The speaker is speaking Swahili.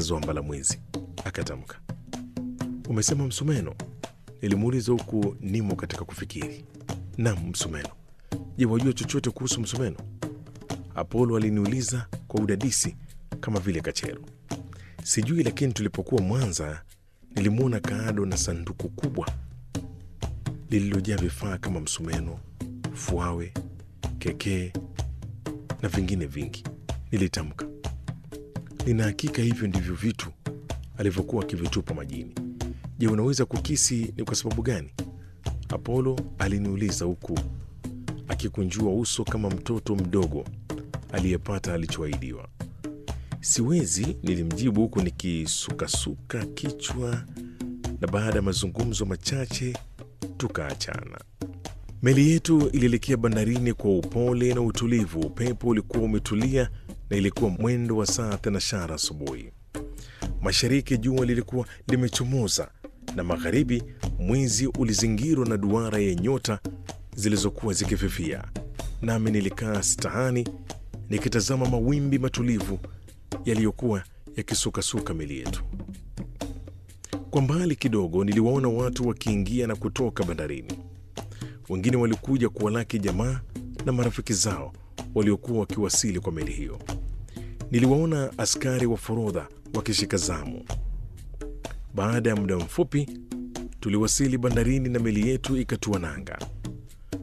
mchezo wa mbalamwizi, akatamka. Umesema msumeno? Nilimuuliza huku nimo katika kufikiri. Nam, msumeno. Je, wajua chochote kuhusu msumeno? Apolo aliniuliza kwa udadisi kama vile kachero. Sijui, lakini tulipokuwa Mwanza nilimwona Kaado na sanduku kubwa lililojaa vifaa kama msumeno, fuawe, kekee na vingine vingi. Nilitamka, nina hakika hivyo ndivyo vitu alivyokuwa akivitupa majini. Je, unaweza kukisi ni kwa sababu gani? Apolo aliniuliza huku akikunjua uso kama mtoto mdogo aliyepata alichoahidiwa. Siwezi, nilimjibu huku nikisukasuka kichwa, na baada ya mazungumzo machache tukaachana. Meli yetu ilielekea bandarini kwa upole na utulivu. Upepo ulikuwa umetulia na ilikuwa mwendo wa saa thenashara asubuhi. Mashariki jua lilikuwa limechomoza na magharibi mwezi ulizingirwa na duara ya nyota zilizokuwa zikififia. Nami nilikaa stahani nikitazama mawimbi matulivu yaliyokuwa yakisukasuka meli yetu. Kwa mbali kidogo niliwaona watu wakiingia na kutoka bandarini. Wengine walikuja kuwalaki jamaa na marafiki zao waliokuwa wakiwasili kwa meli hiyo. Niliwaona askari wa forodha wakishika zamu. Baada ya muda mfupi tuliwasili bandarini na meli yetu ikatua nanga.